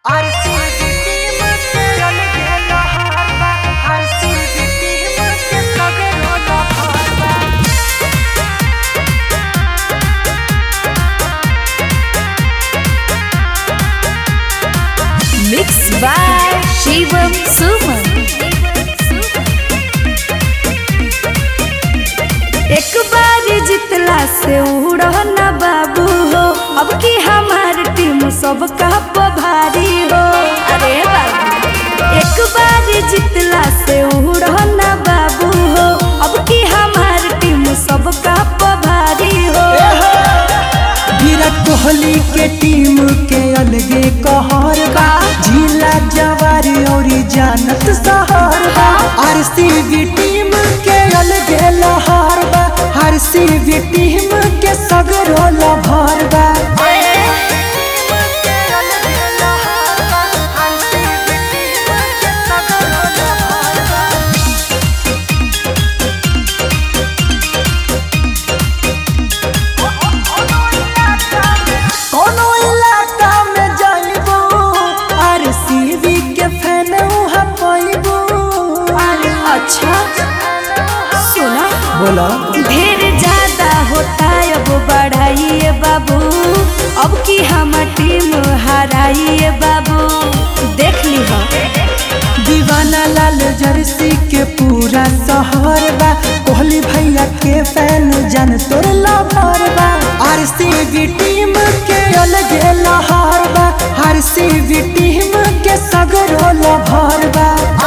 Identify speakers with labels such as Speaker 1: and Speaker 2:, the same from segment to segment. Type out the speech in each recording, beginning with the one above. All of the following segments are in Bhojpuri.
Speaker 1: Mixed by Shivam Suman. एक बार जितला से उड़ न बाबू हो अब की हमार टीम सबका भारी हो अरे बाबू एक बार जितला से उड़ न बाबू हो अब की हमार टीम सबका भारी हो
Speaker 2: विराट कोहली के टीम के अलगे कहर बा जिला जवार और जानत सहर बा आरसीबी टीम के अलगे लहर बा आरसीबी टीम के सगरो लभर बा कोनो इलाका में जाइबो आरसीबी के फैन उहाँ पाइबो
Speaker 1: अच्छा सुना
Speaker 2: बोला
Speaker 1: ढेर ज्यादा होता अब बढ़ाइए बाबू अब की हम टीम हराइए बाबू देख ली हो
Speaker 2: दीवाना लाल जर्सी के पूरा शहर बा कोहली भैया के फैन जन तोर लभर बा आरसीबी टीम के अलगे लहर बा आरसीबी टीम के सगरो लभर बा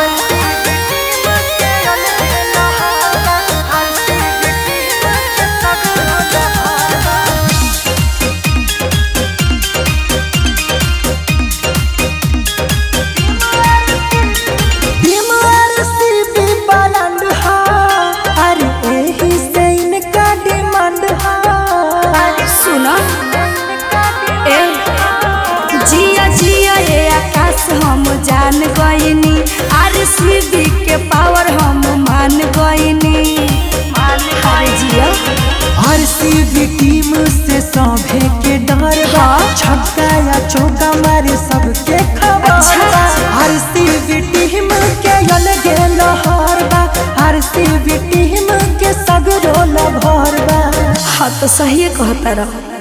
Speaker 2: टीम आरसीबी ब्रांड हा अरे एही से इनका डिमांड हा
Speaker 1: सुना ए जिया जिया ये आकाश हम जान गईनी आर के पावर हम मान गईनी अरे जिया
Speaker 2: आरसीबी टीम से सभे के डर बा
Speaker 1: हाँ।
Speaker 2: छक्का या चौका मारे सबके खबर
Speaker 1: अच्छा।
Speaker 2: बा आरसीबी टीम के अलगे लहर बा आरसीबी टीम के सगरो लभर बा
Speaker 1: हाँ तो सही कहता रहो